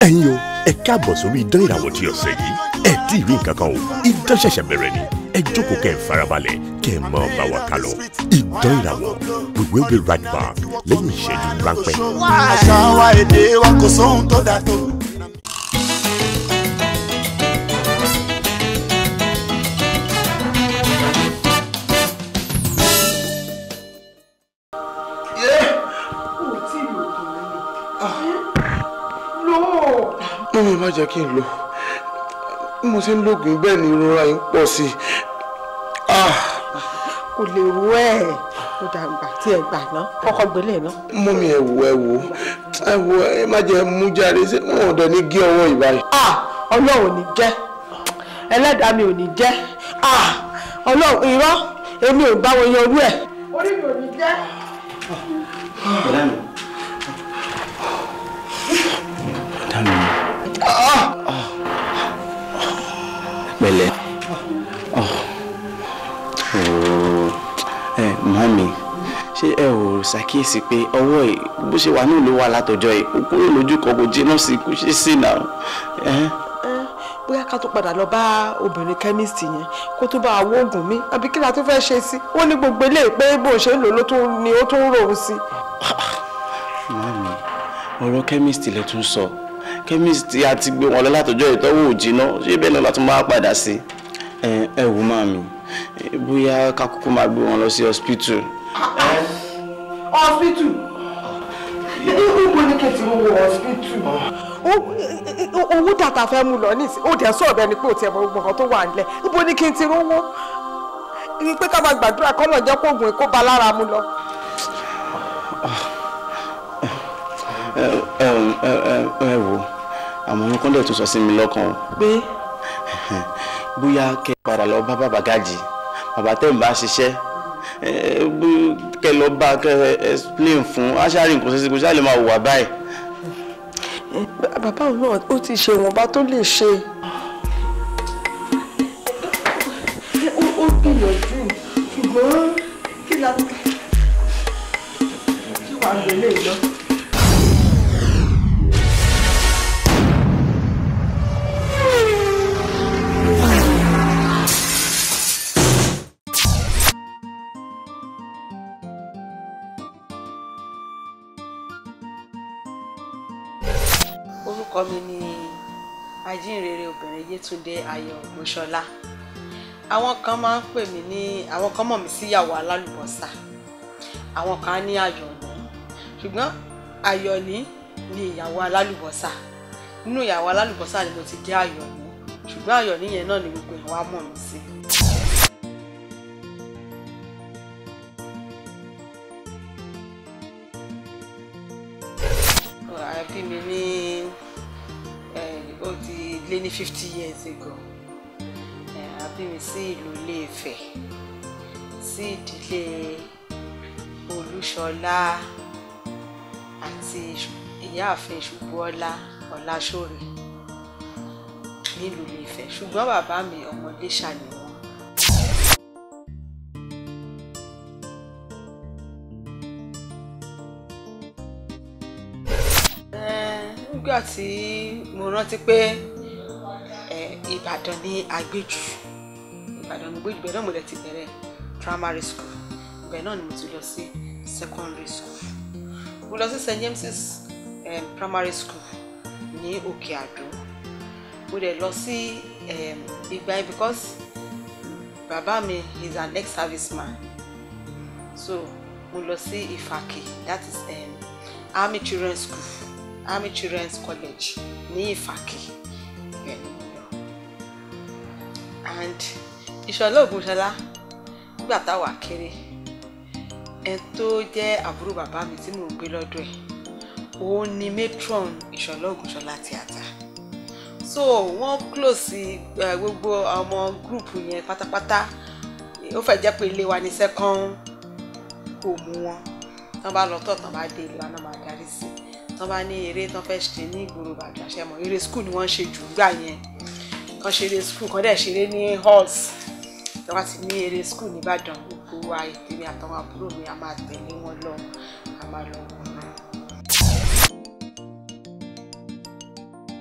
ẹ̀yin o ẹ káàbọ̀ sórí idán ìràwọ̀ tí ọ̀sẹ̀ yìí ẹ tí ì rí nǹkan kan o idán ṣẹ̀ṣẹ̀ bẹ̀rẹ̀ ni ẹ jókòó kẹ́ ẹ farabalẹ̀ kẹ́ ẹ máa bá wa ká lọ idán ìràwọ̀ we will be right back lẹ́yìn ìṣẹ́jú ráńpẹ́. àṣà wa èdè wa kò sóhun tó dà tó. mọ́mí má jẹ́ kí n lò bí mo ṣe ń lògùn bẹ́ẹ̀ ni ìrora yìí ń pọ̀ sí i. Ah, kò lè rú ẹ kó dàgbà tí ẹ gbà ná kọ́kọ́ gbélé ná. mọ́mí ẹ wò ẹ wò ẹ wò ẹ má jẹ́ mú jáde ṣé wọn ò dẹ̀ ní gé ọwọ́ ìbáyìí. Ah, ọlọ́run ò ní jẹ́ ẹlẹ́dàá mi ò ní jẹ́ Ah, ọlọ́run irọ́ èmi ò bá wọn yanjú ẹ̀. orí mi ò ní jẹ́. Bọ̀dá mi. Bọ̀dá mi. Pẹ̀lẹ́. Ẹ màmí, ṣé ẹ ò ṣàkíyèsí pé ọwọ́ ẹ̀ bó ṣe wà náà ló wà látọjọ́ ẹ̀ kó kúrò lójú kan kò jiná sí kò ṣe sí náà. Ẹ Ẹ, bóyá ká tó padà lọ bá obìnrin kẹ́míìsì yẹn kó tó bá àwọn oògùn mi àbí kí la tó fẹ́ ṣe sí wọ́n ní gbogbo eléyìí pé bó ṣe ń lò ló tún ni ó tún ń rò ó sí. màmí, ọ̀rọ̀ chemist lẹ tún sọ. Chemist a ti gbé wọn lọ látọjọ́ ìtọ́wò ò jiná ṣé bẹ́ẹ̀ náà látún máa padà sí. Ẹ ẹ wò màmí, ẹ, bóyá ká kúkú máa gbé wọn lọ sí hospital. hospital ibo ni kẹtì wo hospital. owó tàtà fẹ́ mú lọ nísìnyí ó dẹ̀ sọ̀rọ̀ bẹ́ẹ̀ ni pé ò tiẹ̀ mọ gbogbo nǹkan tó wà nílẹ̀ ibo ni kí n ti rówó ní pé ká máa gbàdúrà kọ́ náà jẹ́ kó oògùn èkó ba lára mu lọ. ẹ ẹ ẹ ẹ ẹ wò àmọ́ ohun kan dẹ̀ tún sọ sí mi lọ́kàn o. pé bóyá kẹ́ padà lọ bá bàbá gàjì bàbá tẹ̀ ń bá ṣiṣẹ́ ẹ bó- kẹ́ lọ bá kẹ́ explain fún aṣáájú nǹkan ṣẹṣẹ kò ṣáà lè máa wà báyìí. bàbá òun náà ó ti ṣe ìwọ̀nba tó lè ṣe. ó gbìyànjú ṣùgbọ́n kí la kí wàá gbélé lọ. orúkọ mi ni ajínrere obìnrin yétúndé ayọ̀ ògbóṣọlá àwọn kan máa ń pè mí ní àwọn kan mọ̀ mí sí ìyàwó alálùbọ́sà àwọn kan á ní ayọ̀ní ṣùgbọ́n ayọ̀ní ni ìyàwó alálùbọ́sà nínú ìyàwó alálùbọ́sà ni mo ti jẹ́ ayọ̀ní ṣùgbọ́n ayọ̀ní yẹn náà ni gbogbo ìwà mọ̀ mí sí. àbí mi ní eh, ó ti lé ní fifty years ago Eh, àbí mi sí ìlú Ilé-Ifẹ̀ sí ìdílé Olúṣọlá àti ìyáàfin Ṣùbọ́lá Ọláṣọ̀rẹ́ nílùú Ilé-Ifẹ̀ ṣùgbọ́n bàbá mi ọmọ Iléṣà ni wọ́n. Eh, nígbà tí mo rántí pé eh, Ìbàdàn ní agbéjù Ìbàdàn ní agbéjù bẹ́ẹ̀ náà mo lè ti bẹ̀rẹ̀ primary school bẹ́ẹ̀ náà ni mo ti lọ sí secondary school mo lọ sí St James's um, primary school ní Òkè Àdó mo dẹ̀ lọ sí um, ìgbà yẹn because bàbá mi is an ex-serviceman so mo lọ sí Ìfàkì that is um, Army Children's School Army Children's College ní Ìfàkì ibẹ̀ ni mo lọ and Ìṣọ̀lá Ògúnṣọlá nígbà táwa kéré ẹ tó jẹ́ àbúrò bàbá mi tí mò ń gbé lọ́dọ̀ ẹ̀ òun ni matron Ìṣọ̀lá Ògúnṣọlá theatre so wọ́n close uh, gbogbo ọmọ gúrùpù yẹn pátápátá ó fẹ́ jẹ́ pé ilé wa ní second home wọn tán bá lọ tọ̀ tán bá dé ìlú àná máa darí sí tán bá ní eré tán fẹ́ ṣe ní ìgboro Ìbàdàn àṣẹmọ̀ eré school ni wọ́n ń ṣe jù gbà yẹn kan ṣeré school kan dẹ̀ ṣeré ní halls tí wọ́n ti ní eré school nìbàdàn gbogbo wa ètèmi àtàwọn àbúrò mi a máa tẹ̀lé wọn lọ a máa lọ wọ̀ náà.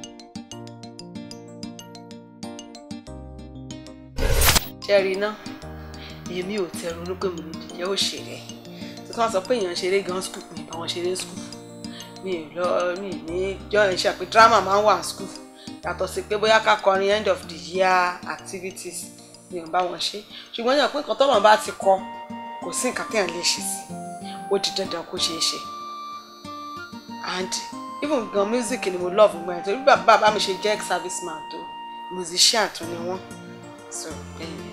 ṣe rí iná èmi ò tẹ ronú pé mo lè jẹ́ òṣèré tó tún wá sọ pé èèyàn ṣeré gan skul mi bá wọn ṣeré skul mi ò lọ mi ní jọ ẹ̀ ṣe pé drama máa ń wà skul yàtọ̀ sí pé bóyá ká kọrin end of the year activities mi ò bá wọn ṣe ṣùgbọ́n yàn pé nǹkan tọ́lọ̀ bá ti kọ kò sí nǹkan téèyàn lè ṣe sí ó di dandan kó ṣeé ṣe and even gan music ni mo love gbọ́n ẹ̀ torí bàbá bàbá mi ṣe jẹ́ ex serviceman tó musician tó ni wọ́n so bẹ́ẹ̀ ni.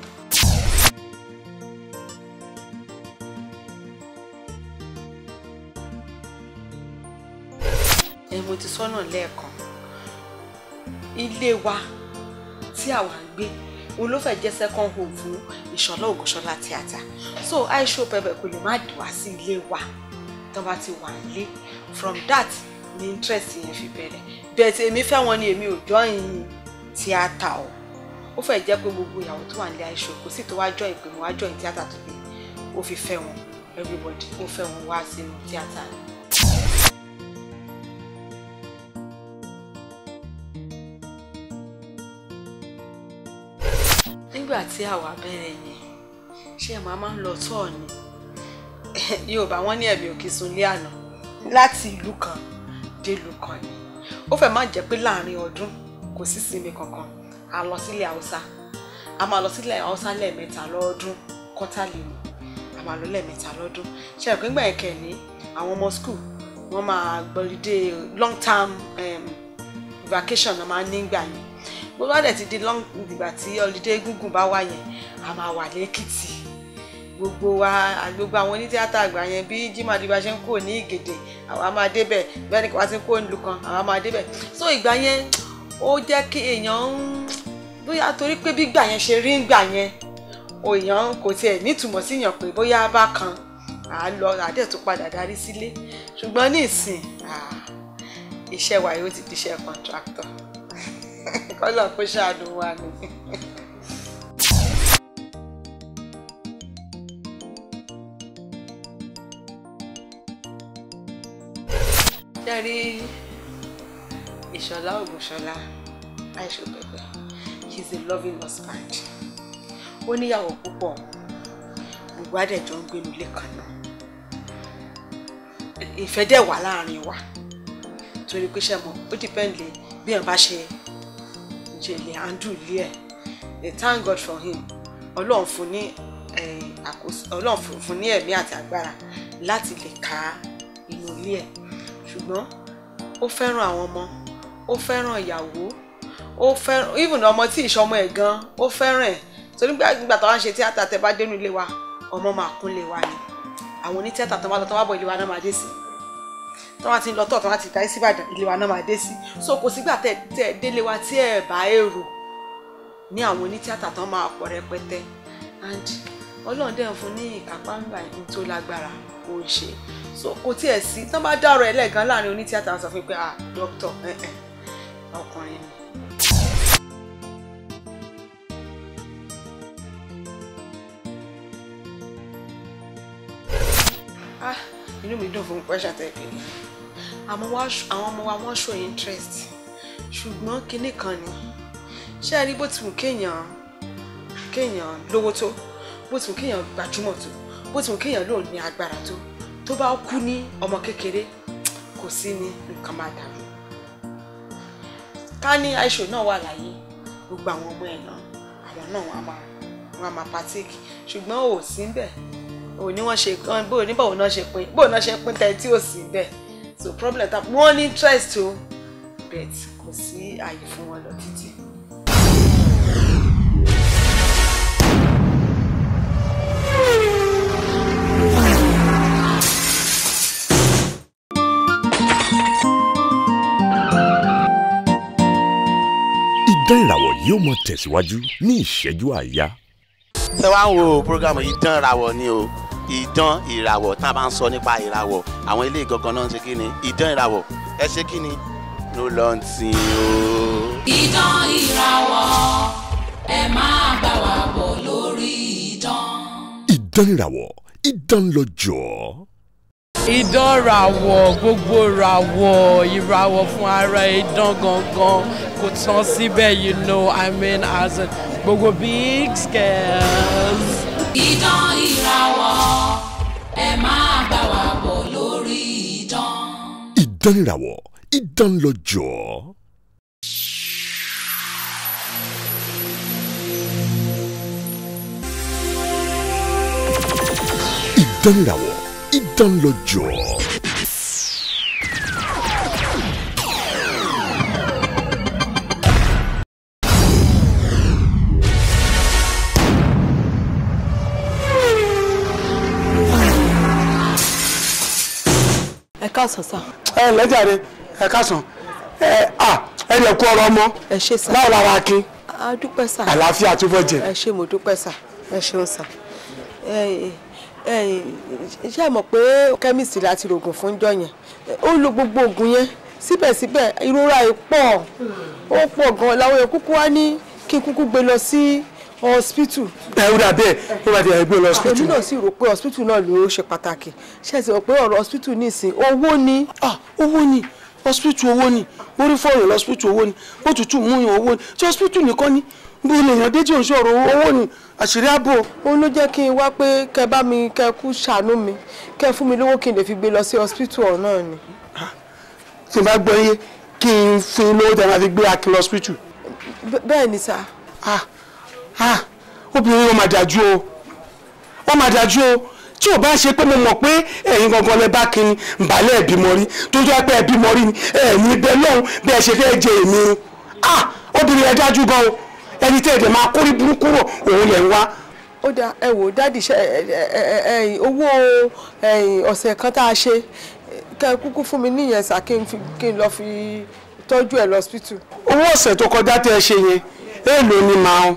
ẹ mo ti sọ́nà lẹ́ẹ̀kan ilé wa tí àwa ń gbé òun ló fẹ́ jẹ́ second home fún ìṣọ̀lá ògùnṣọlá tíátà so aisho pẹpẹ kò lè má wá sí ilé wa tó bá ti wà nílé from that ni interest yẹn fi bẹ̀rẹ̀ bẹ́ẹ̀ tí èmi fẹ́ wọn ni èmi ò join tíátà o ó fẹ́ jẹ́ pé gbogbo ìyàwó tó wà nílé aisho kò sí tó wá join pé mo wá join tíátà tó bí ó fi fẹ́ wọn everybody ó fẹ́ wọn wá sínú tíátà ni. nígbà tí àwa bẹ̀rẹ̀ yẹn ṣé ẹ̀ máa máa ń lọ tọ́ ni yorùbá wọn ní ẹ̀mí òkè sunlé àná láti ìlú kan dé ìlú kan ni ó fẹ́ má jẹ́ pé láàrin ọdún kò sí sinmi kankan a lọ sílẹ̀ haúsá a máa lọ sílẹ̀ haúsá lẹ́ẹ̀mẹ́ta lọ́dún kọ́tàlì ni a máa lọ lẹ́ẹ̀mẹ́ta lọ́dún ṣe àpé ńgbà yẹn kẹ́ni àwọn ọmọ school wọ́n máa gbọ́lídé long term um, vacation náà máa ń nígbà yẹn bó bá dẹ̀ ti di long ìgbà tí holiday gúngùn bá wà yẹn a máa wà lẹ́kìtì gbogbo wa gbogbo àwọn onítìátà àgbà yẹn bí Jimoh Adiba ṣe ń kó ní Ìgèdè àwa máa débẹ̀ bẹ́ẹ̀ ni kò wá sí kó nílùú kan àwa máa débẹ̀ so ìgbà yẹn ó jẹ́ kí èèyàn ń bóyá torí pé bí ìgbà yẹn ṣe rí ìgbà yẹn èèyàn kò tiẹ̀ nítumọ̀ sí yàn pé bóyá bá kan à á lọ àdẹ̀ tó padà darí sílé ṣùgbọ́n ní ìsìn iṣẹ́ wa yóò ti di iṣẹ́ contractor kọ́lọ̀ kó ṣàánú wa ni. Ṣẹ́rí Ìṣọ̀lá Ògùnṣọlá Aisha Pẹpẹ he is a loving husband. Ó níyàwó púpọ̀ gbogbo àdẹ̀jọ́ ń gbénu ilé kan náà. Ìfẹ́ dẹ̀ wà láàrin wa torí pé ṣe mọ̀ ó dìpẹ́ǹdì bí ẹ̀ bá ṣe jèlè handle ilé ẹ̀ they thank God for him ọlọ́run fún ní àkóso ọlọ́run fún ní ẹ̀mí àti agbára láti lè ká inú ilé ẹ̀ ṣùgbọ́n ó fẹ́ràn àwọn ọmọ ó fẹ́ràn ìyàwó ó fẹ́ràn even ọmọ tí ìṣọmọ ẹ̀ gan ó fẹ́ràn ẹ̀ torí nígbà tó wá ń ṣe tíátà tẹ bá dénú ilé wa ọmọ máa kún lé wa ni àwọn onítíátà tó bá lọ tó bá bọ̀ ilé wa náà máa dé sí tó wá ti ń lọ tọ̀ tó wá ti darí sí Ìbàdàn ilé wa náà máa dé sí so kò sígbà tẹ tẹ délé wa tí ẹ bá èrò ní àwọn onítíátà tó máa pọ̀ rẹpẹtẹ and Ọlọ́run dẹ̀ ń fún ní ìkápá ńgbà ní tó lágbára kò ń ṣe so kò tiẹ̀ sí tán bá dá ọ̀rọ̀ ẹlẹ́gàn láàrin onítíátà sọ fún mi pé ah dókítà ọkùnrin ni. ah inú mi dùn fún question tẹ́ pé àmọ́ àwọn ọmọ wa wọ́n show interest ṣùgbọ́n kinní kan ni ṣé ẹ rí bó ti wù kéèyàn kéèyàn lówó tó bó ti wù kéèyàn gbajúmọ̀ tó bó ti wù kéèyàn lóun ní agbára tó tó bá kú ní ọmọ kékeré kò sí ní nǹkan máa dàrú ká ní Aisha náà wà láyé gbogbo àwọn ọmọ ẹ̀ náà àwọn náà wọ́n á máa wọ́n á máa partake ṣùgbọ́n ò sí ń bẹ̀ ò ní wọ́n ṣe bó ní báwo náà ṣe pín bó náà ṣe pín tẹ tí ò sí ń bẹ̀ so problem ta wọ́n ní interest o bet kò sí àyè fún wọn lọ títí. Idán ìràwọ̀ yóò mọ tẹ̀síwájú ní ìṣẹ́jú àáyá. ṣé wàá ń wo programu idán ìràwọ̀ ni o idán ìràwọ̀ tá a bá ń sọ nípa ìràwọ̀ àwọn ilé ìgangan náà ń ṣe kí ni idán ìràwọ̀ ẹ ṣe kí ni ló lọ ń tin o. Idán ìràwọ̀ ẹ máa bá wa bọ̀ lórí idán. Idán ìràwọ̀ idán lọ́jọ́. idán ràwọ̀ gbogbo ràwọ̀ ìràwọ̀ fún ara idán gangan kò tán síbẹ̀ you know i mean as in gbogbo big girls. Idán ìràwọ̀ ẹ máa bá wa bọ̀ lórí idán. ìdánìràwọ̀ ìdánlọ́jọ́. ìdánìràwọ̀ ìdánlọ́jọ́. ẹ káàsán sá. ẹ lẹ́jàre ẹ kásán ẹ à ẹ lè kú ọ̀rọ̀ ọmọ ẹ ṣé sá. báwo lára akin a dúpẹ́ sá. àlàáfíà tó fẹ́ jẹ. ẹ ṣé mo dúpẹ́ sá ẹ ṣeun sá. ẹ ẹ ṣé ẹ mọ̀ pé kẹ́míìsì láti rògùn fún jọ yẹn ó lo gbogbo oògùn yẹn síbẹ̀síbẹ̀ ìrora yìí pọ̀ ó pọ̀ gan-an làwọn èèyàn kúkú wá ní kí n kúkú gbé lọ sí hospital ẹ ó dà bẹ́ẹ̀ ó bá ti ẹ̀ gbé lọ èmi hospital. náà sì rò pé hospital náà ló ṣe pàtàkì ṣé ẹ sì rò pé ọ̀rọ̀ hospital nísìn owó ni. ah owó ni hospital owó ni orí fọyín hospital owó ni òtútù mú yàn owó ni tí hospital nìkan ni bó lè yàn déjì òṣòro owó ni àṣírí ààbò. òun ló jẹ́ kí n wá pé kẹ bá mi kẹ kú ṣàánú mi kẹ fún mi lówó kí n lè fi gbé lọ sí hospital ọ̀hún náà ni. tí n bá gbọ́ yé kí n fún un lówó tí a máa fi gbé akin lọ hospital. Bẹ́- bẹ́ẹ̀ ni sá. ah ah obìnrin yóò máa dájú o wọ́n máa dájú o tí ò bá ṣe pé mo mọ̀ pé ẹ̀yin gangan lẹ bá kí ni nbàlẹ̀ ẹ̀bímọ rí tó jẹ́ pé ẹ̀bímọ rí ni ẹ̀yin ibẹ̀ lọ́hùn bí ẹ ṣe fẹ́ jẹ èmi ni ah obìnrin yẹn dájú gan o ẹni tẹ́ ẹ̀dẹ̀ máa kórí burúkú rọ̀ òun lẹ̀ ń wá. ó dáa ẹ wò dáàdì ṣe ẹ ẹ ẹ ẹ owó ẹ̀yìn ọ̀sẹ̀ kan tá a ṣe kẹ kúkú fún mi níyẹn sá kí n fi kí n lọ fi tọ́jú ẹ̀ lọ hospital. owó ọ̀sẹ̀ tó kọjá tẹ́ ẹ ṣe yẹn èèlò ni màá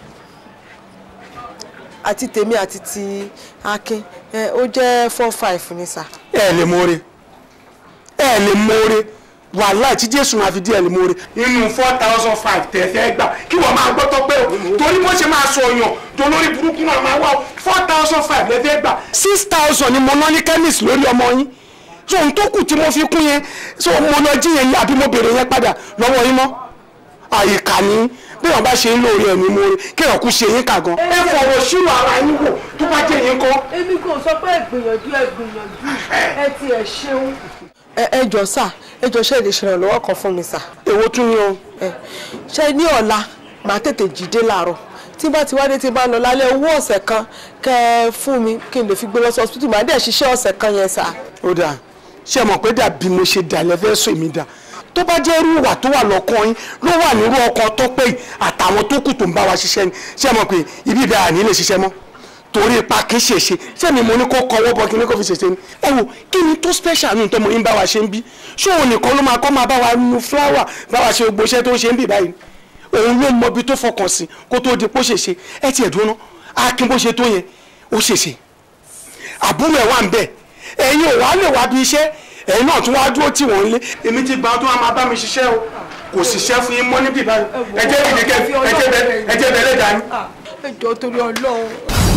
àti tèmi àti ti akin ẹ ó jẹ́ four five ni sá. ẹ lè mọ́re ẹ lè mọ́re wàhálà tí jésù máa fi dí ẹ lè mọ́re. inú four thousand five tẹ̀ fẹ́ gbà kí wọ́n máa gbọ́ tọ́ pé o torí bó ṣe máa sọ ọ̀yàn tó lórí burúkú náà máa wá four thousand five lẹ fẹ́ gbà. six thousand ni mo ná ní chemist lórí ọmọ yín so ohun tó kù tí mo fi kún yẹn so mo lọ jí yẹn àbí mo béèrè yẹn padà lọ́wọ́ yín mọ́ àyíká ni bí wọn bá ṣe ń lóore ẹ̀mí mo rí kí ẹ̀kú ṣe yín kà gan. ẹ fọwọ́ sínú ara yín wò tó bá jẹ́ yín kọ́. èmi kò sọ pé ìgbìyànjú ẹ gbìyànjú ẹ ti ẹ ṣeun. ẹ ẹ jọ sá ẹ jọ ṣe lè ṣèrànlọ́wọ́ kan fún mi sá. èwo tún ni o. ẹ ṣe ní ọ̀la màá tètè jíde láàárọ̀ tí bá ti wádé tí bá lọ lálẹ́ owó ọ̀sẹ̀ kan kẹ́ ẹ fún mi kí n lè fi gbé lọ sí hospital màá dẹ̀ ṣiṣẹ́ ọ̀sẹ̀ kan yẹn sá. ó dáa ṣé ẹ mọ̀ pé dàbí mo ṣe dà lẹ́fẹ́ sọ èmi dà tó bá jẹ́ irú ìwà tó wà lọ́kàn yín ló wà nírú ọkọ̀ tó pé yìí àtàwọn tó kù tó ń bá wa ṣiṣẹ́ ni ṣé ẹ mọ̀ pé ibi ibẹ̀ àní lè ṣiṣẹ́ mọ́ torí ipa kì í ṣèṣe ṣé mi mo ní kó kọwọ́ bọ kí ní kó fi ṣèṣe ni ẹ wò kí ni tó special nù tọmọ yín bá wa ṣe ń bí ṣé òun nìkan ló máa kọ́ máa bá wa nu fúláwà bá wa ṣe gbogbo iṣẹ́ tó ń ṣe ń bì báyìí òun ló mọ ibi tó fọkàn sí kó tó di pó ṣèṣe ẹ tiẹ̀ dúró ná akin bó ṣe tó yẹn ó ṣèṣe àbúrò ẹ̀ wà ń bẹ̀ ẹ̀yin ò wá lè wá bí iṣẹ́ ẹ̀yin náà tún wá dúró tì wọ́n lé èmi ti gbà tó wá máa bá mi ṣiṣẹ́ o kò ṣiṣẹ́ fún yín mọ́ níbí báyìí ẹ jẹ́ ìdíkẹ́ ẹ jẹ́ bẹ ẹ jẹ́ bẹ lẹ́dàá ni. ẹ jọ torí Ọlọ́run.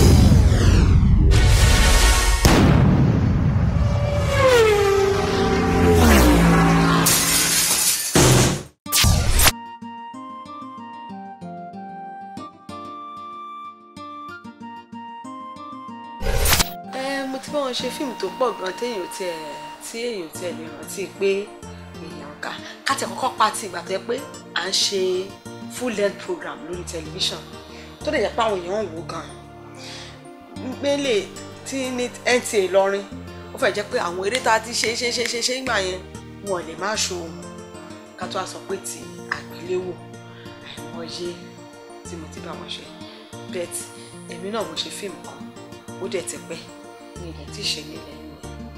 ẹ mo ti bá wọn ṣe fíìmù tó pọ̀ gan téèyàn tiẹ̀ tí èèyàn tiẹ̀ lè rántí pé èèyàn kà káti kọ́kọ́ pa ti ìgbà tó yẹ pé à ń ṣe full length program lórí tẹlifíṣàn tó lè jẹ́ pé àwọn èèyàn ń wò gan mélèé tí ní NTA lọrin ó fẹ́ jẹ́ pé àwọn eré tá a ti ṣe ṣe ṣe ṣe ṣe nígbà yẹn wọn lè má ṣo ohun ká tó a sọ pé ti àgbéléwò àìmọye tí mo ti bá wọn ṣe bẹ́ẹ̀ èmi náà mo ṣe fíìmù kan ó dẹ̀ ti pẹ́ ní ilẹ̀ tí ì ṣe nílẹ̀ yìí.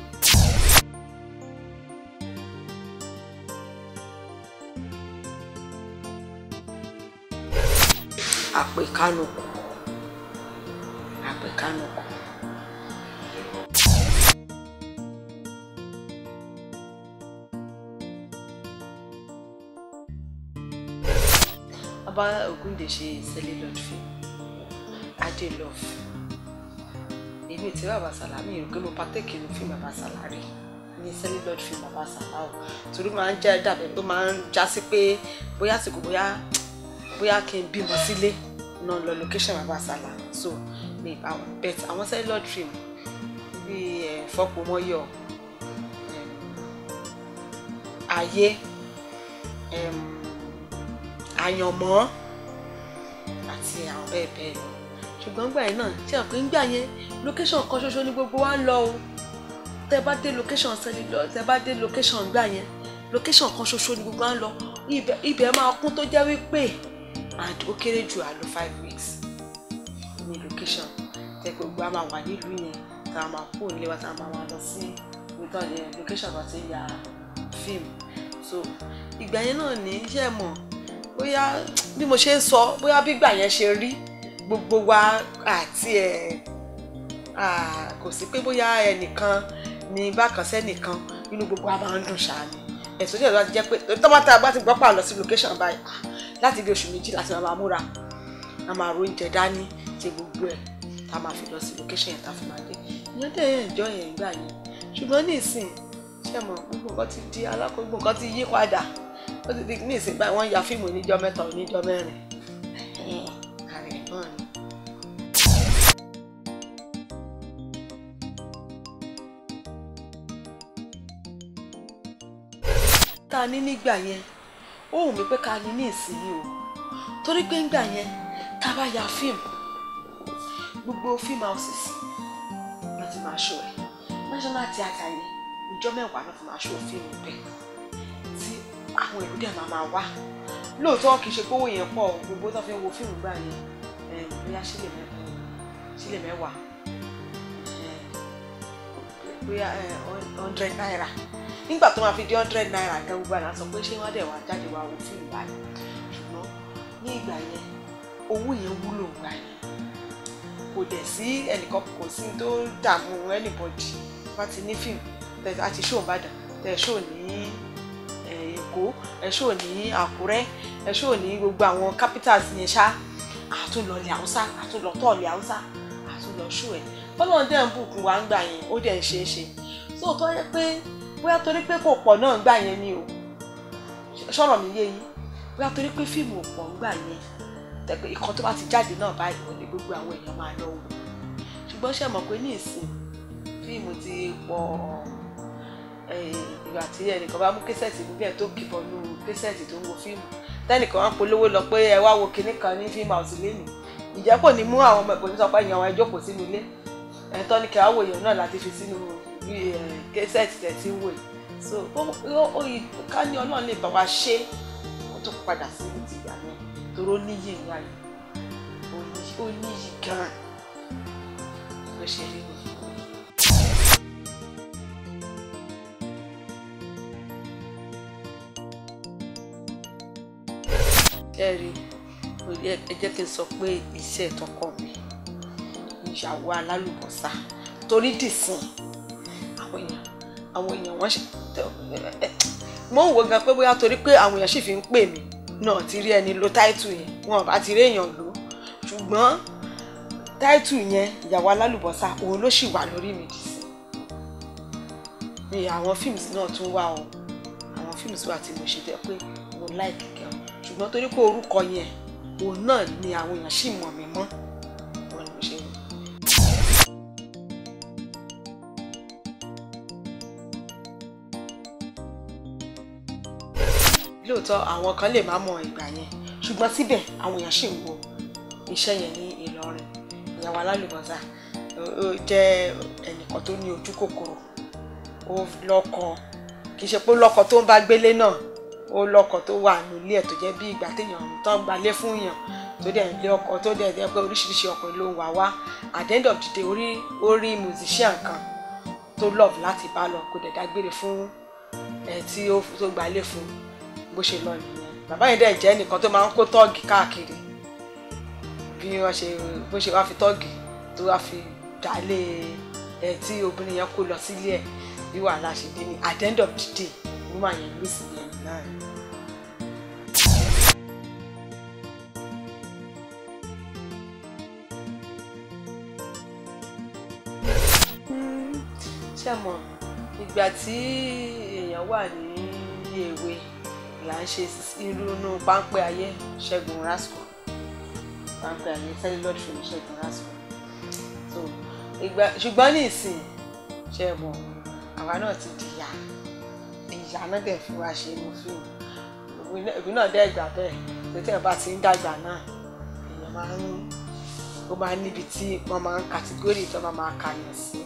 àpèkánukù àpèkánukù. bàbá Ògúndé ṣe celluloid film adé love èmi tí bàbá Sàlámì rò pé mo pàtẹ́kì inú fíìmù bàbá Sàlámì ní celluloid film bàbá Sàlámì torí máa ń jẹ́ dàbẹ̀ tó máa ń já sí pé bóyá àsìkò bóyá bóyá kí n bímọ sílé náà lọ location bàbá sálà so mi àwọn bet àwọn cellular dream bíi ẹ̀ fọ́pomọ́yọ̀ em, ayé em, àyànmọ́ àti àwọn bẹ́ẹ̀ bẹ́ẹ̀ lọ ṣùgbọ́n gbà yẹn náà tí àwọn pé ń gbà yẹn location kan ṣoṣo ni gbogbo wa ń lọ o tẹ bá dé location cellular tẹ bá dé location gbà yẹn location kan ṣoṣo ni gbogbo wa ń lọ ibẹ̀ ibẹ̀ máa kún tó jẹ́ wípé and ó kéré jù àlọ́ five weeks ní location tẹ pé gbogbo a máa wà nílùú yẹn tá a máa kó nílé wa tá a máa máa lọ sí ìtàn yẹn location tó ti ya fíìmù so ìgbà yẹn náà ní iṣẹ́ mọ̀ bóyá bí mo ṣe ń sọ bóyá bí ìgbà yẹn ṣe rí gbogbo wa àti ẹ̀ ah, kò sí pé bóyá ẹnìkan ní bákan sẹ́nìkan inú gbogbo wa máa ń dùn ṣáá ni ẹ̀sùn tí ìjọba ti jẹ́ pé tọ́mọ́tà bá ti gbọ́ pà lọ sí location báyìí ah, láti bí oṣù méjì láti máa múra a máa ro oúnjẹ dání ṣe gbogbo ẹ̀ tá a máa fi lọ sí location yẹn tá a fi máa dé ìyẹn dẹ̀ yẹn ìjọ yẹn ìgbà yẹn ṣùgbọ́n ní ìsìn ṣe mọ̀ gbogbo nǹkan ti di alákòógbò nǹkan ti yí padà ó ti di ní ìsìn báyìí wọ́n ya fíìmù oníjọ́ mẹ́ta oníjọ́ mẹ́rin ààrẹ náà ni. tá a ní nígbà yẹn ó wù mí pé ká ní ní ìsinyìí o torí pé ńgbà yẹn tá a bá ya fíìmù gbogbo fíìmù houses ló ti máa ṣó ẹ national theatre yẹn ìjọ mẹ́wàá ló fi máa ṣó fíìmù bẹ́ẹ̀ tí àwọn èrò dẹ̀ máa máa wá lóòótọ́ kì í ṣe pé owó yẹn pọ̀ gbogbo tó fi ń wo fíìmù gbà yẹn ẹ̀ bóyá sílẹ̀ mẹ́wàá sílẹ̀ mẹ́wàá ẹ̀ bóyá ẹ̀ hundred naira nígbà tó máa fi di hundred naira gan gbogbo àná sọ pé ṣé wọ́n dẹ̀ wá jáde wá wo fíìmù báyìí ṣùgbọ́n ní ìgbà yẹn owó yẹn wúlò gbà yẹn kò dẹ̀ sí ẹnìkan kò sí tó dààmú anybody wọ́n ti ní fíìmù tẹ̀ àti ṣó ìbàdàn tẹ̀ ṣó ní eh, èkó ẹ̀ ṣó ní àkúrẹ́ ẹ̀ ṣó ní gbogbo àwọn capitals yẹn ṣá àtúnlọ̀lẹ̀ haúsá àtúnlọ̀tọ̀ọ̀lẹ̀ haúsá àtúnlọ̀ ṣó ẹ̀ bọ́lá dẹ̀ ń bùkún wa ń gbà yẹn ó dẹ̀ ń ṣe é ṣe sóòótọ́ yẹ pé bóyá torí pé kò pọ̀ náà ń gbà yẹn ni o ṣọ̀rọ̀ mi yé yín bóyá torí pé fíìmù ò pọ̀ ń gbà yẹn tẹ̀pẹ́ ìkan tó bá ti jáde náà báyìí ò ní gbogbo àwọn èèyàn máa lọ wò ṣùgbọ́n ṣe mọ̀ pé ní ìsìn fíìmù ti pọ̀ ìgbà tí ẹnìkan bá mú késẹ̀tì níbẹ̀ tó kìbọ̀ nu késẹ̀tì tó ń wo fíìmù tẹ́nìkan wá polówó lọ pé ẹ wá wo kinní kan ní fíìmù àwòsí lẹ́nu ìjẹ́ kò ní mú àwọn ọmọ ẹ̀kọ́ ní sọ pé ìyàwó ẹ jókòó sínú ilé ẹ̀tọ́ ní kí á wò èèyàn náà láti fi sínú késẹ̀tì tẹ̀ tí ń wò yìí so ó yìí ká ní ọlọ́run lè bá wa ṣe kó tó padà sí ní ti ìgbà yẹn torí ó níyì ńlá yìí ó níyì gan-an bó ṣe rí ni. ẹ rí ẹ jẹ́ kí n sọ pé iṣẹ́ tọkọ mi ìyàwó alálùbọ́sà torí dìsìn àwọn èèyàn àwọn èèyàn wọ́n ṣe mo ń wo gan pé bóyá torí pé àwọn èèyàn sì fi ń pè mí náà ti rí ẹni lo táìtù yẹn wọn bá ti rí èèyàn lò ṣùgbọ́n táìtù yẹn ìyàwó alálùbọ́sà òun ló sì wà lórí mi dìsìn ni àwọn fíìmù náà tún wà o àwọn fíìmù wà tí mo ṣe tẹ pé mo láìkì gan ṣùgbọ́n torí pé orúkọ yẹn òun náà ni àwọn èèyàn sì mọ̀ mí mọ́ wọn ni mo ṣe rí. lóòótọ́ àwọn kan lè má mọ ìgbà yẹn ṣùgbọ́n síbẹ̀ àwọn èèyàn ṣì ń wo iṣẹ́ yẹn ní Ìlọrin ìyàwó alálùbọ́sà ó jẹ́ ẹnìkan tó ní ojú kòkòrò ó lọ́kọ kì í ṣe pé lọ́kọ tó ń bá gbélé náà ó lọ́kọ tó wà nílé ẹ̀ tó jẹ́ bí ìgbà téèyàn tó ń gbalé fún yàn tó dẹ̀ ń lé ọkọ tó dẹ̀ jẹ́ pé oríṣiríṣi ọkùnrin ló ń wá wá at the end of the day orí orí musician kan tó love láti bá lọ kó dẹ̀ dágbére fún ẹ̀ tí ó tó gbalé fún bó ṣe lọ nìyẹn bàbá yẹn dẹ̀ jẹ́ nìkan tó máa ń kó tọ́ọ̀gì káàkiri bí wọ́n ṣe bó ṣe wá fi tọ́ọ̀gì tó wá fi dálé ẹ̀ tí obìnrin yẹn kó lọ sílé ẹ̀ bí wàhálà ṣe dé ní at the end of the day woman yẹn lù sí yẹn náà. ṣé mọ̀ ìgbà tí èèyàn wà ní èwe là ń ṣe irú inú páńpẹ́ ayé ṣẹ́gun rasco pàǹpẹ́ àní celluloid film ṣẹ́gun lásìkò so ìgbà ṣùgbọ́n ní ìsìn ṣe mọ̀ àwa náà ti di ìyá ìyá náà dẹ̀ fi wá ṣe inú fíìmù ìbí náà dẹ́ gbà bẹ́ẹ̀ tó tẹ̀ bá ti ń dàgbà náà èèyàn máa ń ó máa ń níbi tí wọ́n máa ń kàtígórì tó máa máa kà yẹn sí.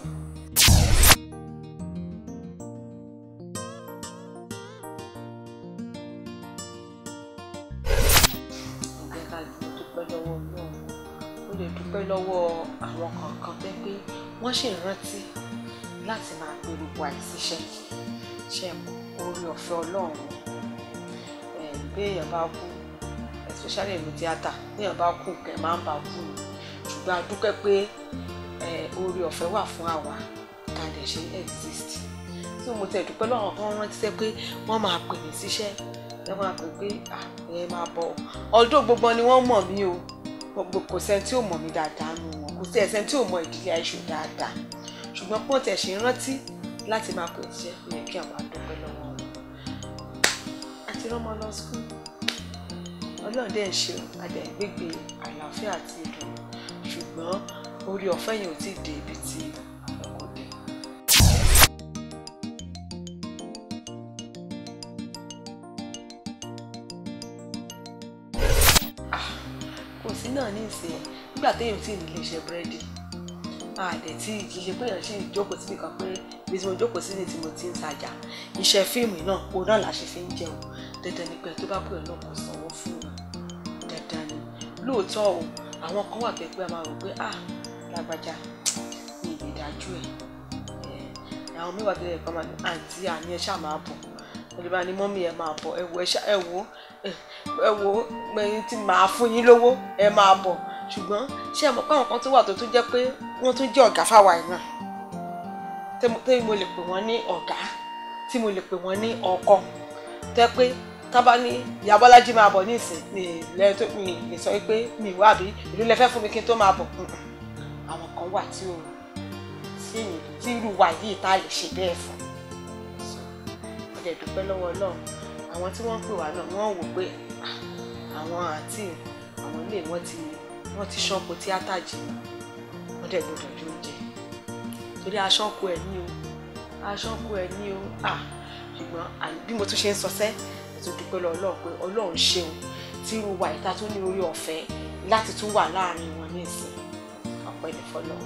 ǹjẹ́ ká dúpẹ́ lọ́wọ́ Ọlọ́run ó lè dúpẹ́ lọ́wọ́ àwọn kọ̀ọ̀kan tẹ́ pé wọ́n ṣì ń rántí láti máa pe gbogbo àìsíṣẹ́ ṣe mọ̀ orí ọ̀fẹ́ Ọlọ́run ẹ̀ bí èèyàn bá kú especially ìlú tíátà bí èèyàn bá kú kẹ̀ máa ń bá kú ni ṣùgbọ́n a dúpẹ́ pé ẹ̀ orí ọ̀fẹ́ wà fún àwa ká dẹ̀ ṣe exist tí mo tẹ̀ dúpẹ́ lọ́wọ́ tó ń rántí sẹ́ pé wọ́n máa pè mí síṣẹ́ ẹ máa pè pé ẹ máa bọ̀ ọdún gbogbo ni wọ́n mọ̀ mí o gbogbo kò sẹ́ni tí ò mọ̀ mí dáadáa nù wọn kò sí ẹ̀sẹ̀ tí ò mọ ìdílé àìṣò dáadáa ṣùgbọ́n pọ́n tẹ̀ ṣe ń rántí láti máa pè ṣiṣẹ́ ó yẹ kí àwọn àdúpẹ́ lọ́wọ́ wọn. àti rọ́mọ lọ skul ọlọ́run dẹ̀ ń ṣe adẹ̀ gbégbé àlàáfíà àti ìdùnnú ṣùgbọ́n orí ọ̀fẹ́ yẹn ò tí ì dé ibi tí àkọ́kọ́ dé. kò sí náà ní ìsìn nígbà téèyàn tí ì nílé iṣẹ́ búrẹ́dì àdẹ̀ tí kì í ṣe pé èèyàn ṣì ń jókòó síbi kan pé ibi tí mo jókòó sí ni tí mo ti ń tajà iṣẹ́ fíìmù náà òun náà la ṣe fi ń jẹun dandan ni pé tó bá pè ọ́ náà kò sanwó fún un dandan ni lóòótọ́ o àwọn kan wà pé a máa rò pé ah lágbájá ní ìlè dájú ẹ̀ àwọn mẹ́wàá tó yẹ kọ́ máa ní àǹtí àní ẹ ṣáà máa bọ̀ ẹni bá ní mọ́mí ẹ máa bọ̀ ẹ wo ẹ wo ẹ wo ẹyin tí màá fún yín lówó ẹ máa bọ̀ ṣùgbọ́n ṣé ẹ mọ̀ pé àwọn kan tó wà tó tún jẹ́ pé wọ́n tún jẹ́ ọ̀gá fáwa ẹ̀ náà tí mo lè pè wọ́n ní ọ̀gá tí mo lè pè wọ́n ní ọkọ tẹ́ pé tábà ní ìyá Bọ́lájí máa bọ̀ nísìn ní ilẹ̀ tó mi lè sọ pé mi wà bí ìlú lẹ fẹ́ fún mi kí n tó máa bọ̀ àwọn kan wà tí ò tí tí irú wa yìí tá a lè ṣe bẹ́ẹ̀ fún ó dẹ̀ dúpẹ́ lọ́wọ́ Ọlọ́run àwọn tí wọ́n pè wá náà wọ́n wò pé àwọn àǹtí àwọn ilé wọn ti wọ́n ti ṣọ́pọ̀ tíátà jìnnà wọ́n dẹ̀ gbọ́dọ̀ jó oúnjẹ torí aṣọ́kù ẹ̀ ní o aṣọ́kù ẹ̀ ní o ah ṣùgbọ́n bí mo tún ṣe ń sọ sẹ́ ẹ̀ tó dúpẹ́ lọ Ọlọ́run pé Ọlọ́run ṣeun tí irú wa ìta tó ní orí ọ̀fẹ́ láti tún wà láàrin wọn ní ìsìn ọ̀pẹ́ ní fọlọ́.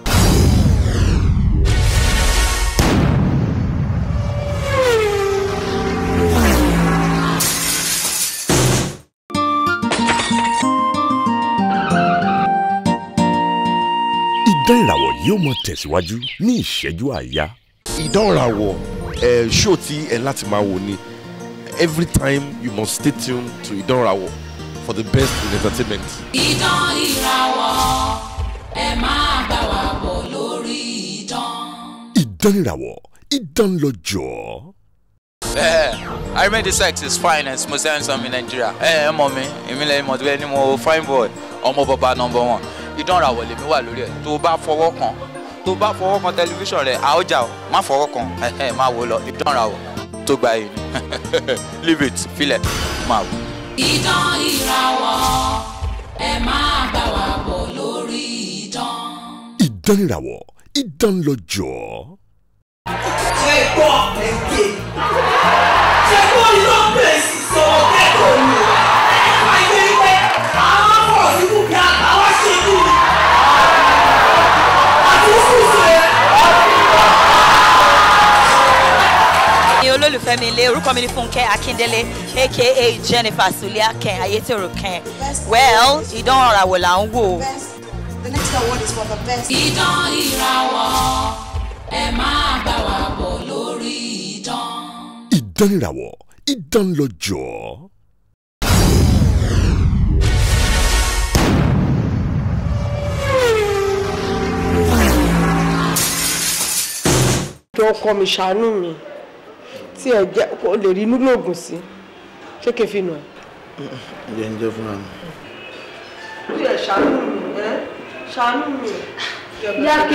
Idán ìràwọ̀ yóò mọ tẹ̀síwájú ní ìṣẹ́jú àáyá. Idán ìràwọ̀ ẹ̀ ṣó tí ẹ láti máa wò ni every time you must stay tuned to Idán ìràwọ̀ for the best in entertainment. Idán ìràwọ̀ ẹ máa bá wa bọ̀ lórí idán. Idán ìràwọ̀ idán lọ́jọ́. Eh, I remain the sex is fine and most handsome in Nigeria. Eh, ẹ mọ̀ mi, èmi lẹ́yìn mọ̀ tó bẹ́ẹ̀ ni mo fine boy, ọmọ bàbá number one. Idán ìràwọ̀ lèmi wà lórí ẹ̀. Tó o bá fọwọ́ kan, tó o bá fọwọ́ kan tẹlifíṣàn rẹ̀, a ó jà o. Má fọwọ́ kan, ẹ̀hẹ̀ máa wò lọ. Idán ìràwọ̀ tó gba yìí ni. Leave it, filẹ̀, máa wò. Idán ìràwọ̀ ẹ máa bá wa bọ̀ lórí idán. Idán ìràwọ̀ idán lọ́jọ́. ṣe gbọ́ ẹ̀ǹkẹ́ ṣe gbọ́ iná bẹ̀rẹ̀ sọ kẹ́kọ̀ọ́ ni o ẹ̀ka ìwé wípé àwọn afọ̀ sínú bí àtàwọn ṣe kú ni àti sísè. ní olólùfẹ́ mi ilé orúkọ mi ní Fúnkẹ́ Akíndélé aka Jennifer Sulia Ken Ayétòrò Ken well ìdán ìràwọ̀ là ń wò. The next award is for the best. Idán ìràwọ̀ ẹ máa bá wa bọ̀ lórí idán. Idán ìràwọ̀ idán lọ́jọ́. jọ ọkọ mi ṣàánú mi tí ẹ jẹ kó lè rí inú lóògùn sí ṣé kí n fi nù ẹ. ǹjẹ́ ń jẹ́ fúnra mi. tí ẹ ṣàánú mi ẹ ṣàánú mi. Yáké,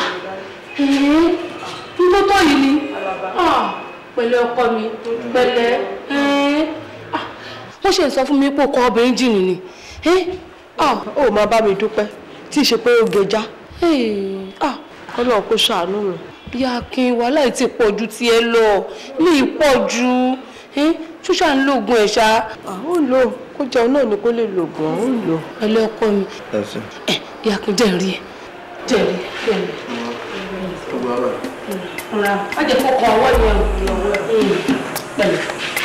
nígbó tó yìí ni pẹ̀lẹ́ ọkọ mi pẹ̀lẹ́ wọ́n ṣe ń sọ fún mi pé ọkọ obìnrin jìnnì ni ah ó máa bá mi dúpẹ́ tí ì ṣe pé ó gẹja ah ọlọ́run kó ṣàánú mi. ìyá akin wàhálà yìí ti pọ̀ ju tiẹ̀ lọ ní ìpọ̀ ju ṣúṣà ń lògùn ẹ̀ ṣá. ó lò kó jẹun náà ni kó lè lògùn ó lò. ẹlẹ́ ọkọ mi ìyá akin jẹ́ rí ẹ jẹ́ rí ẹ. rà á jẹ́ kó kan ọwọ́ yẹn pẹ̀lú.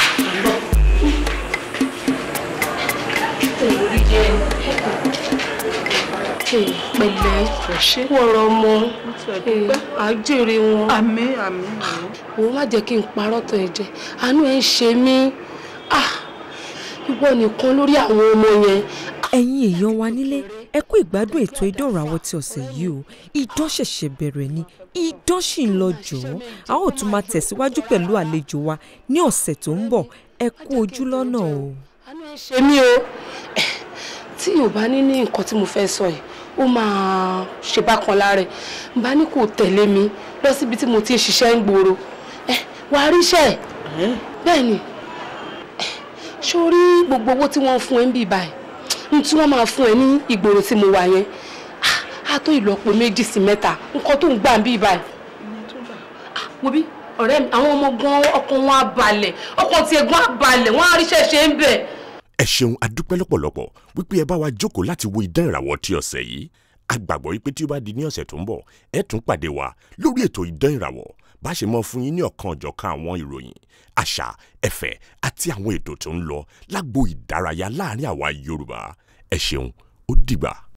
pẹ̀lẹ́ wọ̀rọ̀ ọmọ àjèrè wọn. àmín àmín àmín. òun má jẹ́ kí n parọ́ tán ẹ jẹ àánú ẹ̀ ń ṣe mí ìwọ nìkan lórí àwọn ọmọ yẹn. ẹ̀yin èèyàn wa nílé ẹ kú ìgbádùn ètò ìdánrawò ti ọ̀sẹ̀ yìí o idán ṣẹ̀ṣẹ̀ bẹ̀rẹ̀ ni idán sì ń lọ jọ̀ọ́ a ó tún máa tẹ̀síwájú pẹ̀lú àlejò wa ní ọ̀sẹ̀ tó ń bọ̀ ẹ kú ojú lọ́nà o. àánú ẹ̀ ṣe mí o tí yóò bá ní ní nǹkan tí mo fẹ́ sọ yìí ó máa ṣe bákan lára ẹ̀ n bá ní kò tẹ̀lé mi lọ síbi tí mo ti ń ṣiṣẹ́ ń gbòòrò ẹ wàá ríṣẹ́ bẹ́ẹ̀ ni sórí gbogbo owó tí wọ́n ń fún ẹ ń bì báyìí n tí wọ́n máa fún ẹ ní ìgboro tí mo wà yẹn á tó ìlọ́po méjì sí mẹ́ta nǹkan tó ń gbà ń bì báyìí. wo bí ọ̀rẹ́ mi àwọn ọmọ gan ọkàn wọn á balẹ̀ ọkàn tiẹ̀ gan á balẹ̀ wọ́n á ríṣẹ́ ṣe ń bẹ̀. ẹ ṣeun adúpẹ́ lọ́pọ̀lọpọ̀ wípé ẹ bá wa jókòó láti wo idán ìràwọ̀ ti ọ̀sẹ̀ yìí a gbàgbọ́ wípé tí ó bá di ní ọ̀sẹ̀ tó ń bọ̀ ẹ tún pàdé wa lórí ètò idán ìràwọ̀ bá ṣe mọ fún yín ní ọ̀kan ọ̀jọ̀kan àwọn ìròyìn àṣà ẹ̀fẹ̀ àti àwọn ètò tó ń lọ lágbo ìdárayá láàrin àwa Yorùbá ẹ ṣeun ó dìgbà.